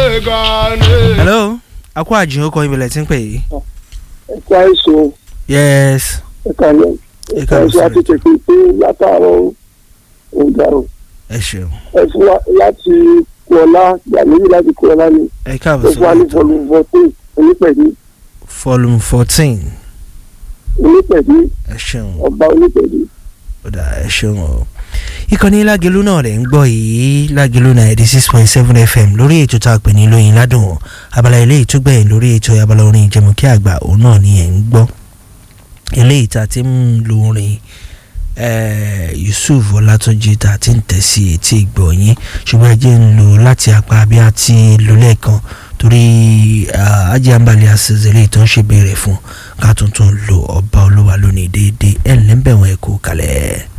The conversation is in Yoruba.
hello akó àjìn ó kọ ibẹ̀lẹ̀ tí ń pè yìí. ẹ̀ka èso yes ẹ̀ka lẹ̀ Ẹ̀ka ẹ̀ka èso lẹ̀ àti tètè pé látàárọ̀ ọ̀gá o ẹ ṣeun ẹ fún wa láti kọ́lá gbàlóyè láti kọ́lá ni ẹ ẹ káàbọ̀ fún wa ní sórí ètò volume fourteen onípẹ̀dé volume fourteen onípẹ̀dé ẹ ṣeun ọba onípẹ̀dé. ọ̀dà ẹ ṣeun o. ìkànnì lágẹ̀lú náà rẹ̀ ń gbọ́ yìí lágẹ̀lú ninety six point seven fm lórí ètò tá a pè ní lóyin ládùn abala ilé ìtúgbẹ̀yìn lórí ètò abala orin ìjẹmọ̀kí àgbà òun náà ni ẹ̀ ń gbọ́ eléyìí tá a ti ń lo orin eh, yusuf ọlátúnjì tá a ti ń tẹ̀ sí etí ìgbọ̀nyín ṣùgbọ́n ẹ jẹ́ ń lò láti apá bí a ti lò lẹ́ẹ̀kan torí ajé àǹbalẹ̀ àṣẹṣẹlẹ̀ tó ń ṣe béèrè fún ká tuntun lo ọba olúwa lónìí déédéé ẹ̀ ń lẹ́ńbẹ̀wọ̀n ẹ̀kọ́ kalẹ̀.